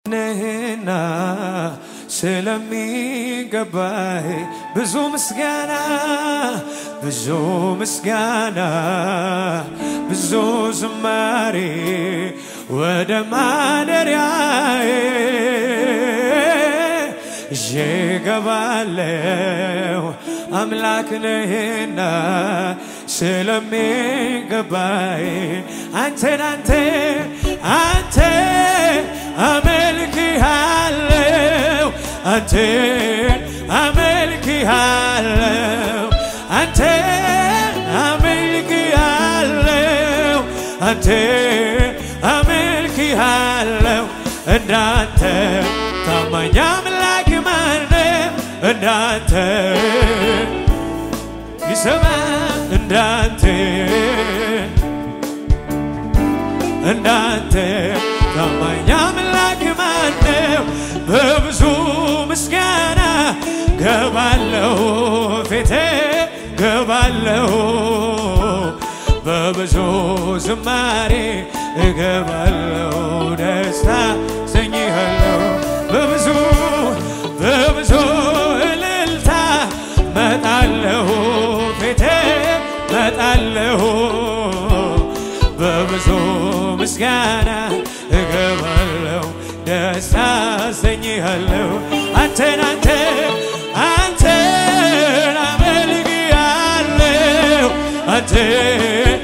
ነህና ስለሚገባህ ብዙ ምስጋና ብዙ ምስጋና ብዙ ዝማሬ ወደ ማደሪያዬ ይዤ እገባለሁ አምላክ ነህና ስለሚገባይ አንተን አንተ አንተ አመልክሃለሁ አንተን አመልክሃለሁ አንተን አመልክሃለሁ አንተን አመልክሃለሁ እንዳንተ ታማኝ አምላክ ማነው እንዳንተ ይሰማ እንዳንተ እንዳንተ ታማኝ አምላክ ማነው? በብዙ ምስጋና ገባለሁ ፊቴ ገባለሁ በብዙ ዝማሬ እገባለሁ ደስታ ሰኝሃለሁ በብዙ በብዙ እልልታ መጣለሁ ፊቴ መጣለሁ በብዙ ምስጋና እገባለሁ ደስታ አሰኝሃለሁ አንተን አንተ አንተን አመልክሃለሁ አንተን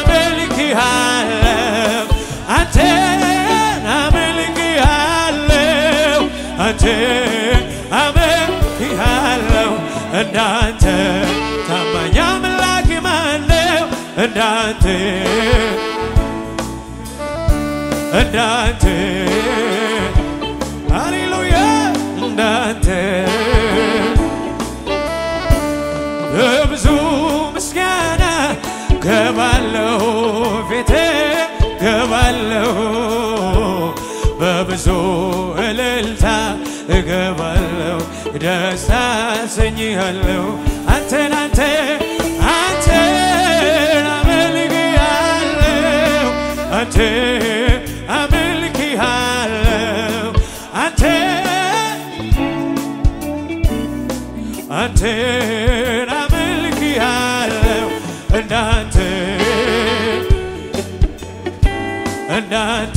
አመልክሃለሁ አንተን አመልክሃለሁ አንተን አመልክሃለሁ እንዳንተ ታማኝ አምላክ ማነው እንዳንተ እንዳንተ ሃሌሉያ እንዳንተ በብዙ ምስጋና ገባለሁ ፊቴ ገባለሁ በብዙ እልልታ እገባለሁ ደስታ አሰኝሃለሁ አንተን አንተ አንተን አመልክሃለሁ አንተ አመልክሃለሁ አንተ አንተን አመልክሃለሁ እንዳንተ እንዳንተ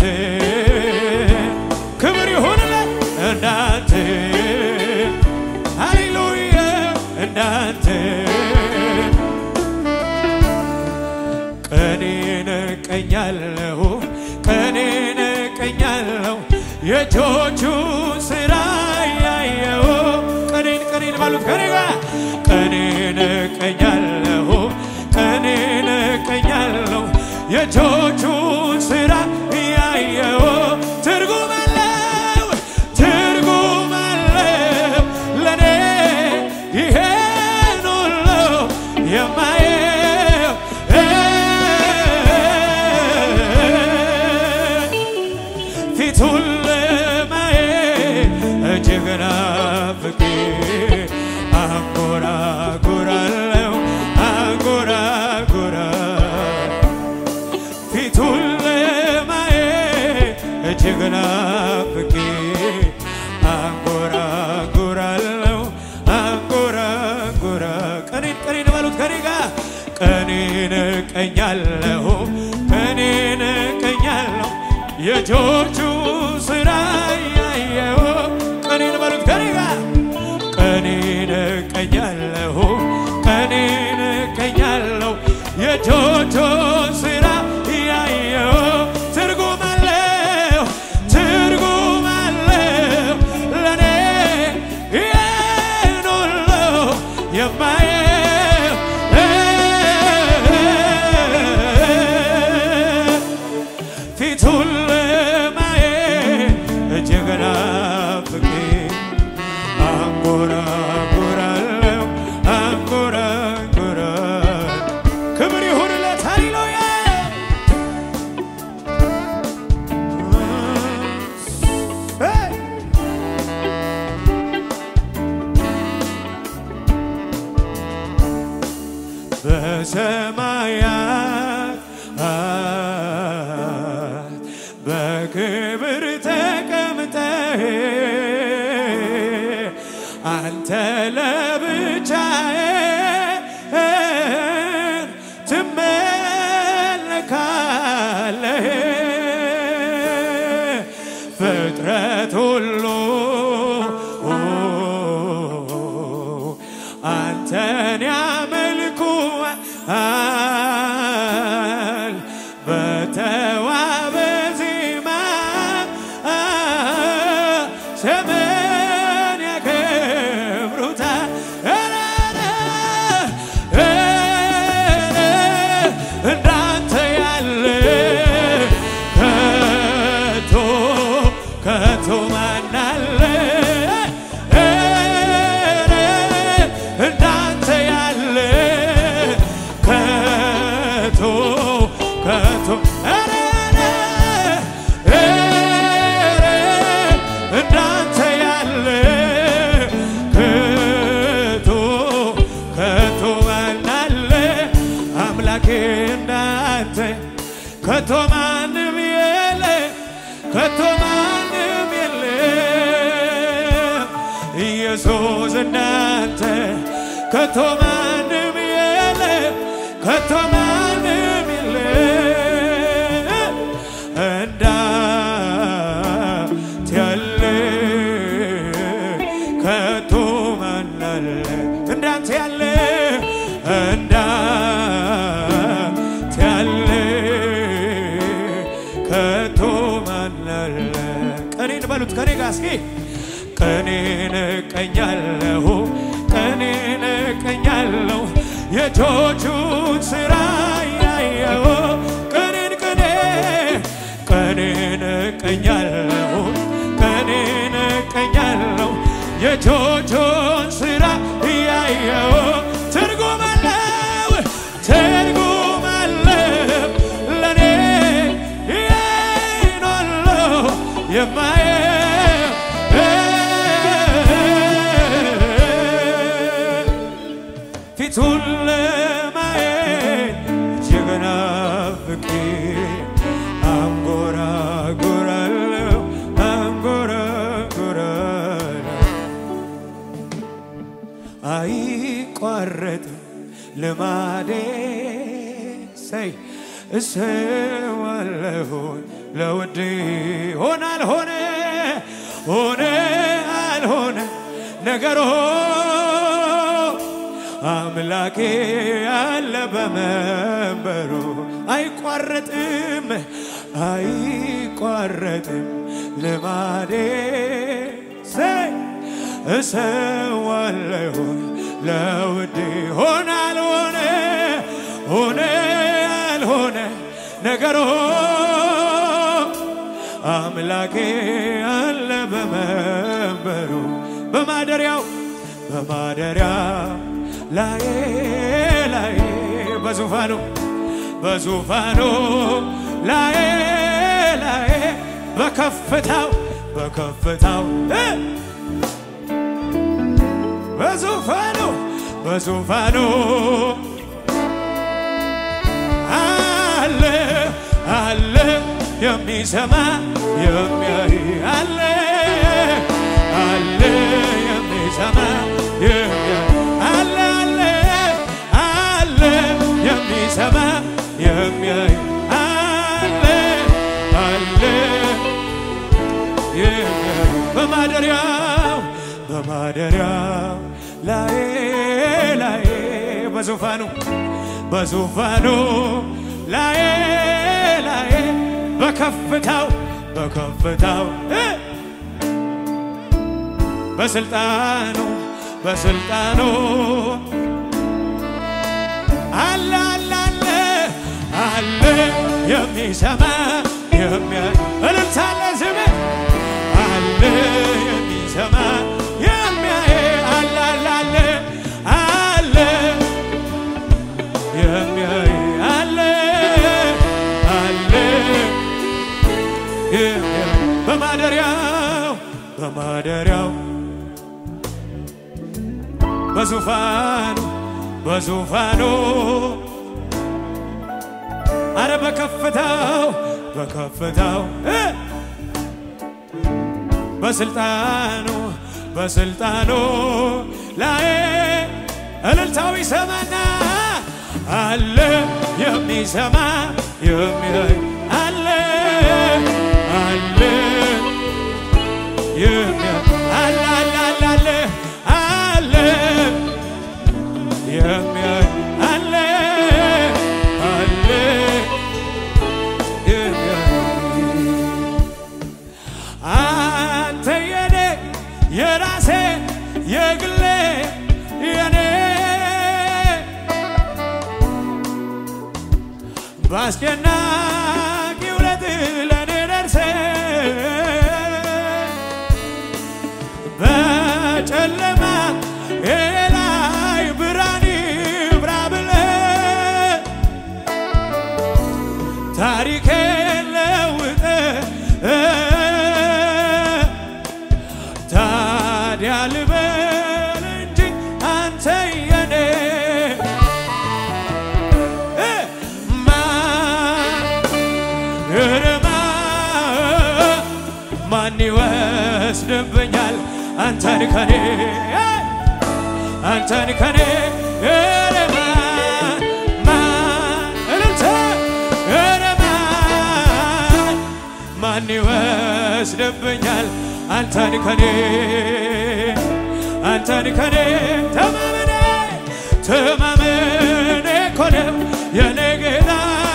ክብር ይሁንለት እንዳንተ ሃሌሉያ እንዳንተ ቀኔን እቀኛለሁ ቀኔን እቀኛለሁ የእጆቹ ስራ ያየው ቀኔን ቀኔን ባሉት ከኔ ጋር ቀኔን እቀኛለሁ ቀኔን እቀኛለሁ የእጆቹ ስራ ያየው ትርጉም አለው ትርጉም አለው ለኔ ይሄን ሁሉ የማየው ፊቱን ለማየት እጅግ ናፍቄ አንጎራጉራለሁ አንጎራጉራ ፊቱን ለማየት እጅግ ናፍቄ አንጎራጉራለሁ አንጎራጉራ ቀኔን ቀኔን ባሉት ከኔ ጋር ቀኔን እቀኛለሁ ቀኔን እቀኛለሁ የእጆቹ ስራ ያየው ቀኔን በሉት ከኔ ጋር ቀኔን እቀኛለሁ ቀኔን እቀኛለሁ የእጆቹ ስራ ያየው ትርጉም አለው ትርጉም አለው ለኔ ይህን ሁሉ የማየው ፊቱን ለማየት እጅግ ናፍቄ አንጎራጉራለሁ አንጎራጉራ ክብር ይሁንለት ሃሌሉያ ሄይ! በሰማያት በክብር ተቀምጠ አንተ ለብቻዬ ትመለካለህ ፍጥረት ሁሉ አንተን ያመልኩሃል በተዋበ ዜማ ስምን ያከብሩታል እንዳንተ ያለ ከቶ ከቶ ማናለ እንዳንተ ያለ ከቶ ከቶ እንዳንተ ያለ ከቶ ከቶ ማናለ አምላኬ እንዳንተ ከቶ ማንም የለ ከቶ ማንም የለ ኢየሱስ እንዳንተ ከቶ ማንም የለ ከቶ ማንም የለ እንዳንተ ያለ ከቶ ማን አለ እንዳንተ ያለ እንዳንተ ያለ ከቶ ማን አለ ቀኔን በሉት ከኔ ጋር እስኪ ቀኔን እቀኛለሁ ቀኔን እቀኛለሁ የእጆቹን ስራ ያየው ቀኔን ቀኔ ቀኔን እቀኛለሁ ቀኔን እቀኛለሁ የእጆቹን ስራ እያየው ትርጉም አለው ትርጉም አለው ለእኔ ይኖለው የማየው ፊቱን ለማየት እጅግ ናፍቄ አንጎራጉራለሁ አንጎራጉራለሁ አይቋረጥም ልማዴ ሰይ እሰዋለሁ ለውዴ ሆነ አልሆነ ሆነ አልሆነ ነገሮ አምላኬ ያለ በመንበሩ አይቋረጥም አይቋረጥም ልማዴ ሰይ እሰዋለሁ ለውዴ ሆነ አልሆነ ሆነ አልሆነ ነገሮ አምላኬ አለ በመንበሩ በማደሪያው በማደሪያው ላይ ላይ በዙፋኑ በዙፋኑ ላይ ላይ በከፍታው በከፍታው እ በዙፋኑ በዙፋኑ አለ አለ የሚሰማ የሚያይ አለ አለ የሚሰማ የሚያይ አለ አለ አለ የሚሰማ የሚያይ አለ አለ የሚያይ በማደሪያው በማደሪያው ላይ ላይ በዙፋኑ በዙፋኑ ላይ ላይ በከፍታው በከፍታው እ በስልጣኑ በስልጣኑ አለ አለ አለ አለ የሚሰማ የሚያይ እልልታ አለ ዝም አለ የሚሰማ የሚያይ አለ አለ አለ አለ የሚያይ አለ አለ የሚያይ በማደሪያው በማደሪያው በዙፋኑ በዙፋኑ አረ በከፍታው በከፍታው እ በስልጣኑ በስልጣኑ ላይ እልልታዊ ሰማና አለ የሚሰማ የሚያይ አለ አለ የሚያይ አለ አለ አለ አለ አለ የሚያይ አለ አለ የሚያይ አንተ የኔ የራሴ የግሌ የኔ በአስጨናቂ ውለት ለኔ ደርሰ በጨለማ ላይ ብርሃን ይብራ ብለ ታሪኬን ለውጠ ታዲያ ልበል እንጂ አንተ የኔ እ ማን እርማ ማን ይወስድብኛል አንተን ከኔ አንተን ከኔ እርማ ማን እልልታ እርማ ማን ይወስድብኛል አንተን ከኔ አንተን ከኔ ተማመኔ ተማመኔ እኮ ነው የኔ ጌታ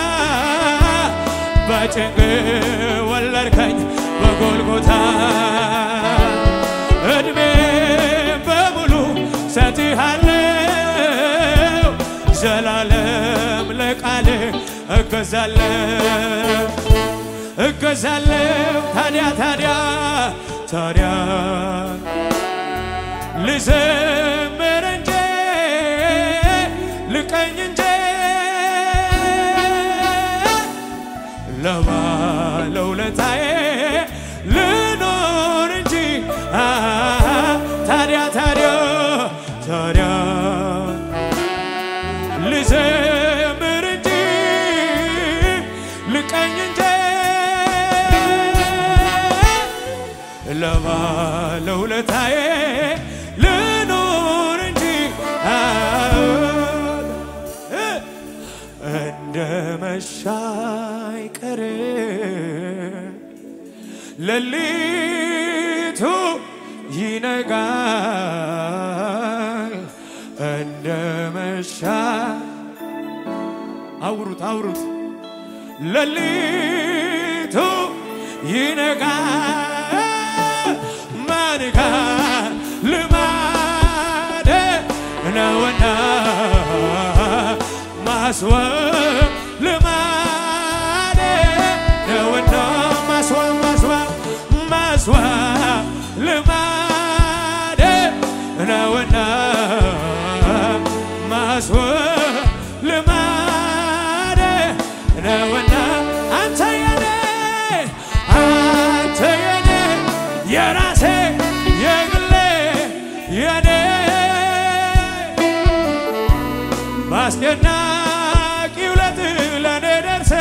በጭንቅ ወለድከኝ በጎልጎታ እድሜ በሙሉ ሰጥሃለው ዘላለም ለቃል እገዛለው እገዛለው ታዲያ ታዲያ ታዲያ ልዘምር እንጂ ልቀኝ እንጂ ለባለውለታዬ ልኖር እንጂ አ ታዲያ ታዲያ ታዲያ ልዘምር እንጂ ልቀኝ እንጂ ለባለውለታዬ ልኖር እንጂ አ እንደ መሻይ ቀር ሌሊቱ ይነጋል እንደ መሻ አውሩት አውሩት ሌሊቱ ይነጋል ማንጋ ልማደ ነውና ማስዋብ ልማደ ነውና ማስዋብ ማስዋብ ማስዋብ ልማደ ነውና ማስዋብ ልማደ ነውና አንተ የኔ አንተ የኔ የራሴ የግሌ የኔ በአስደናቂ ውለት ለእኔ ደርሰ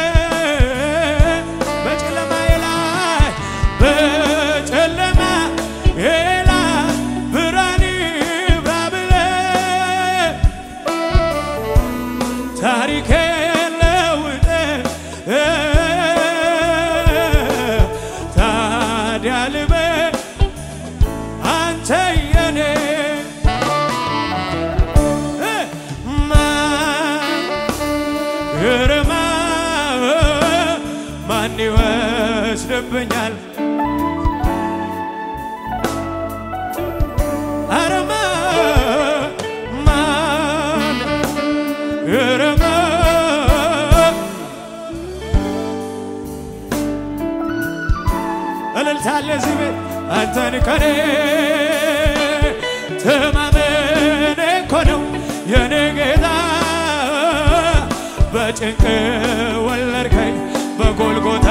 በጨለማዬ ላይ በጨለማ ላይ ብርሃን ይብራ ብለህ ታሪኬን ለውጠህ ታዲያ ልበል አንተ የኔ ግርማ ማን ይወስድብኛል? አረማ ማን ግርማ እልልታለ እዚህ ቤት አንተን ከኔ ተማመኔ እኮ ነው የኔ ጌታ በጭንቅ ወለድከኝ በጎልጎታ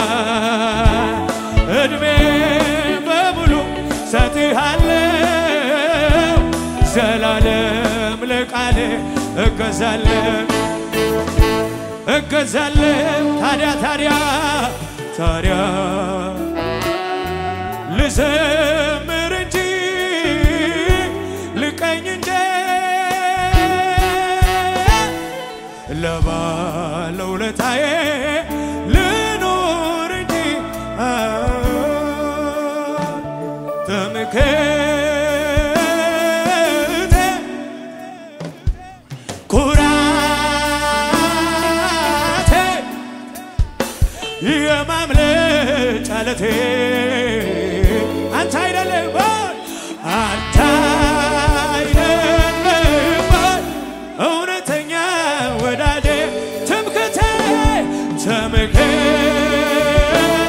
እድሜ በሙሉ ሰጥሃለው ዘላለም ለቃል እገዛለው እገዛለው ታዲያ ታዲያ ታዲያ ልዘምር እንጂ ልቀኝ እንጂ ለባለውለታዬ ልኖር እንጂ ትምክህቴ ኩራቴ የማምለጫ ዓለቴ አንተ አይደለም ወይ? አንተ አይደለም ወይ? እውነተኛ ወዳጄ ትምክህቴ ትምክህት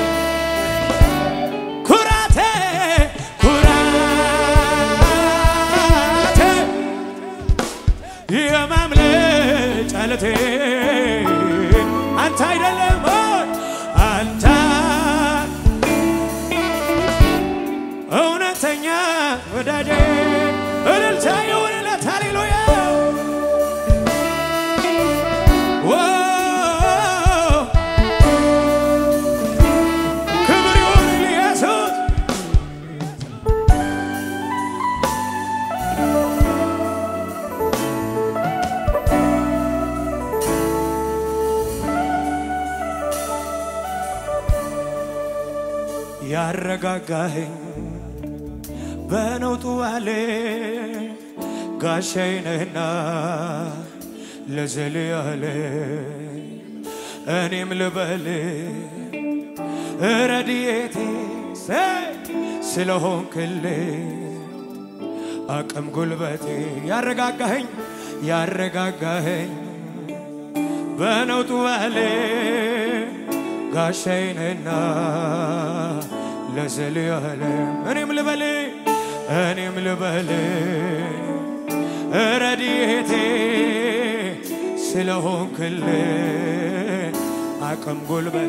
ኩራቴ ኩራቴ የማምለጫ ዓለቴ አንተ አይደለም ወይ? አንተ እውነተኛ ወዳጄ እልልታ ይሁንለት ሃሌሉያ ዎ ክብር ይሁን ኢየሱስ ያረጋጋኸኝ በነውጡ አለ ጋሻዬ ነህና ለዘል ያለ እኔም ልበል ረድኤቴ ስለሆንክልኝ አቅም ጉልበቴ ያረጋጋኸኝ ያረጋጋኸኝ በነውጡ አለ ጋሻዬ ነህና ለዘለዓለም እኔም ልበል እኔም ልበል ረድኤቴ ስለሆንክልኝ አቅም ጉልበት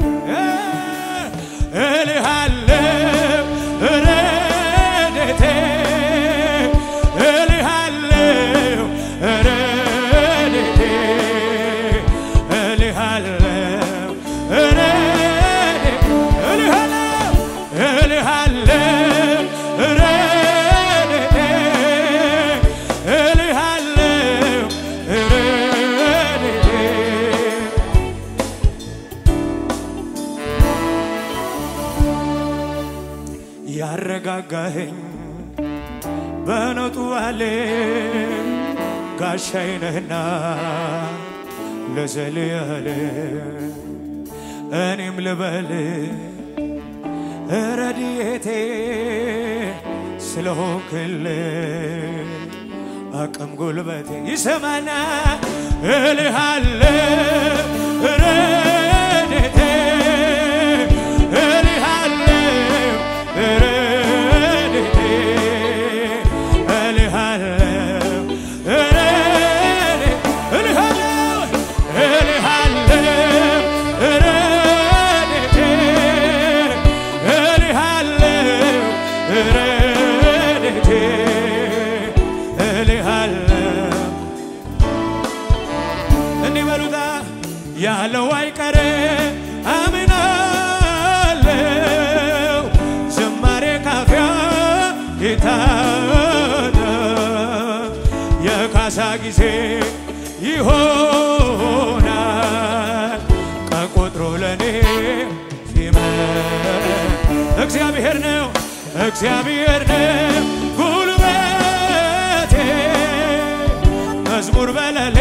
እልሃለሁ ረድኤቴ እልሃለሁ ረድኤቴ እልሃለሁ ረድኤቴ እልሃለሁ እልሃለሁ ረድኤቴ እልሃለሁ ረድኤቴ ያረጋጋኸኝ በነጡ አለ ጋሻዬ ነህና ለዘለዓለም እኔም ልበል ረድኤቴ ስለሆንክልኝ አቅም ጉልበቴ ይሰማና እልሃለሁ ረድኤቴ እልሃለሁ ረድኤቴ እልሃለሁ ረድኤቴ እልሃለሁ እልሃለሁ ረድኤቴ እልሃለሁ ረድኤቴ እልሃለሁ እንዲህ በሉታ ያለው አይቀር አምናለው ዝማሬ ካፊያ ጌታ ነው። የካሳ ጊዜ ይሆናል ቀን ቆጥሮ ለኔ ሲመር እግዚአብሔር ነው እግዚአብሔር ነው ጉልበቴ መዝሙር በለሌ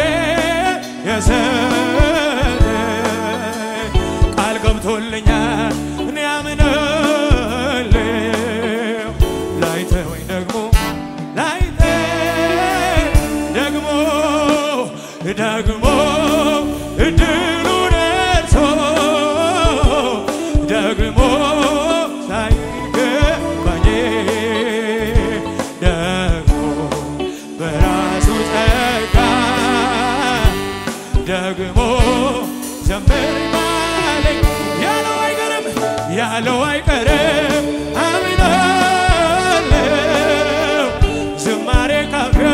የሰጠ ቃል ገብቶልኛል እኔ አምናለሁ ላይተወኝ ደግሞ ላይተ ደግሞ ደግሞ እድሉ ደርሶ ደግሞ ሳይገባኝ ደግሞ በራሱ ጸጋ ደግሞ ዘምር ባለኝ ያለው አይቀርም ያለው አይቀርም አምናለሁ ዝማሬ ካፊያ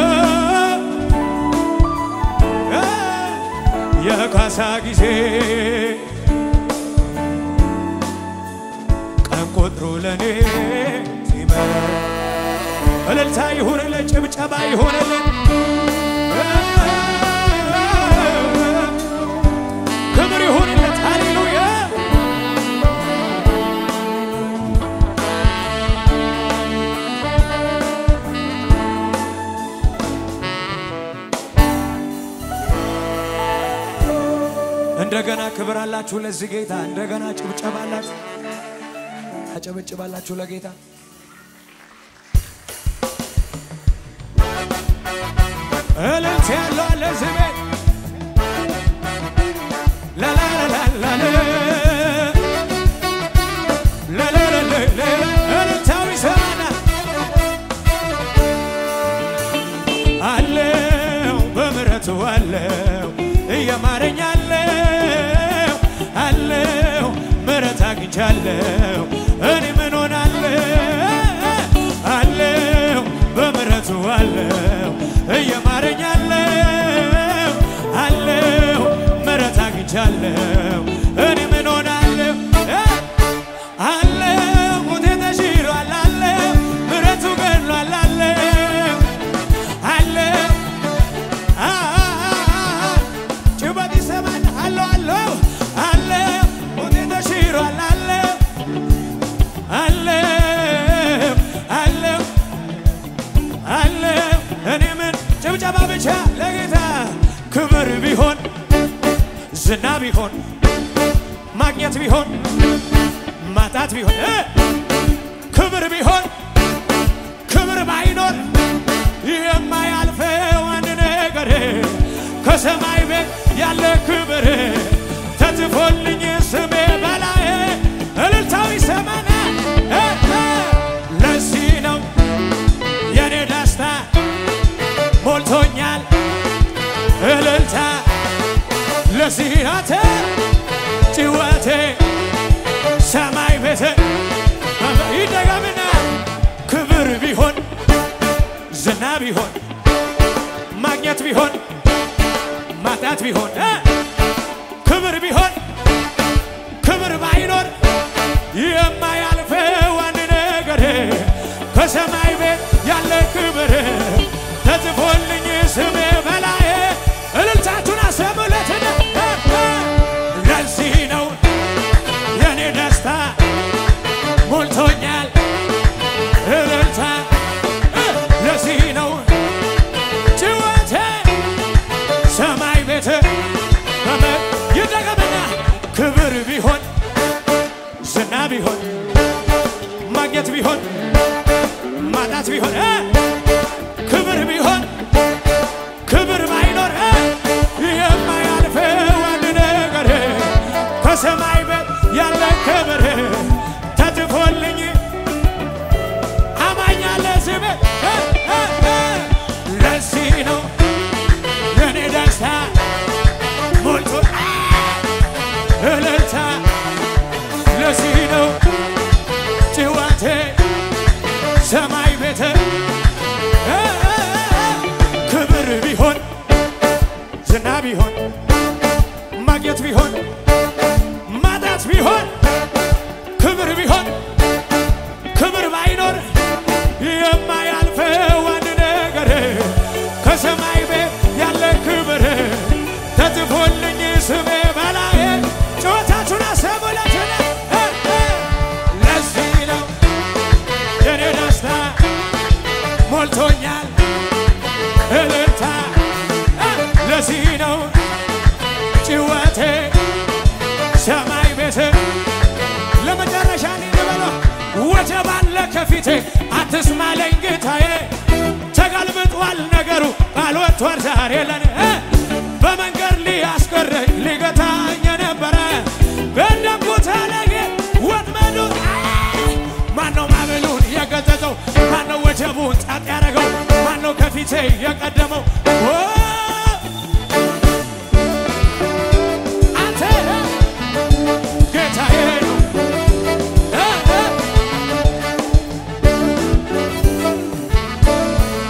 የካሳ ጊዜ ቀን ቆጥሮ ለኔ እልልታ ይሁንልን፣ ጭብጨባ ይሁንልን። ክብር ይሁንለት። ሃሌሉያ እንደገና ክብር አላችሁ ለዚህ ጌታ። እንደገና ጭብጨባ አላችሁ፣ አጨበጭባላችሁ ለጌታ። እልልት ያለው አለ እዚህ ቤት ላላላላላ ላላላላላ እልልታው ይሰማና አለው በምሕረቱ አለው እየማረኝ አለው አለው ምሕረት አግኝቻለሁ እኔ ምን ሆናለሁ አለው በምሕረቱ አለው እየማረኝ አለው አለው ምሕረት አግኝቻለሁ እኔ ምን ሆናለሁ አለው ሞቴ ተሽሯል አለው ምሕረቱ ገድሏል አለው አለው ጭበት ይሰማል አለው አለው አለው ሞቴ ተሽሯል አለው አለው አለው አለው እኔ ምን ጭብጨባ ብቻ ለጌታ ክብር ቢሆን ዝና ቢሆን ማግኘት ቢሆን ማጣት ቢሆን እ ክብር ቢሆን ክብር ባይኖር የማያልፈው አንድ ነገር ከሰማይ ቤት ያለ ክብር ተጽፎልኝ ስሜ በላይ እልልታው ይሰማና እ እ ለዚህ ነው የኔ ደስታ ሞልቶኛል እልልታ ለዚህ ናት ጭወቴ ሰማይ ቤት ይደገምና ክብር ቢሆን ዝና ቢሆን ማግኘት ቢሆን ማጣት ቢሆን እ ክብር ቢሆን ክብር ባይኖር የማያልፈው አንድ ነገር ከሰማይ ቤት ያለ ክብር ተጽፎልኝ ስሜ በላይ እልልታችሁን አሰሙለትና ለዚህ ነው የኔ ደስታ ሞልቶኛል እልልታ እ ለዚህ ነው ጭወቴ ሰማይ ቤት በመ ይደገምና ክብር ቢሆን ዝና ቢሆን ማግኘት ቢሆን ማጣት ቢሆን እ ክብር ቢሆን ክብር ባይኖር እ የማያልፈው አንድ ነገር ከሰማይ ቤት ያለ ክብር ተጽፎልኝ አማኛለ ስም ለዚህ ነው የኔ ደስታ ሞልቶ እልልታ ለዚህ ነው ጭዋቴ ሰማይ ቤት ክብር ቢሆን ዝና ቢሆን ማግኘት ቢሆን ማጣት ቢሆን ክብር ቢሆን ክብር ባይኖር የማያልፈው አንድ ነገር ከሰማይ ቤት ያለ ክብር ተጽፎልኝ ስሜ በላይ ጩኸታችሁን አሰሙለትና ለዚህ ነው የኔ ደስታ ሞልቶኛል እልልታ ለዚህ ነው ጭወቴ ሰማይ ቤት ለመጨረሻ ልበለው ወጀብ አለ ከፊቴ አትስማለኝ ጌታዬ ተገልብጧል ነገሩ ቃል ወጥቷል ዛሬ ለኔ እ በመንገድ ሊያስቀረኝ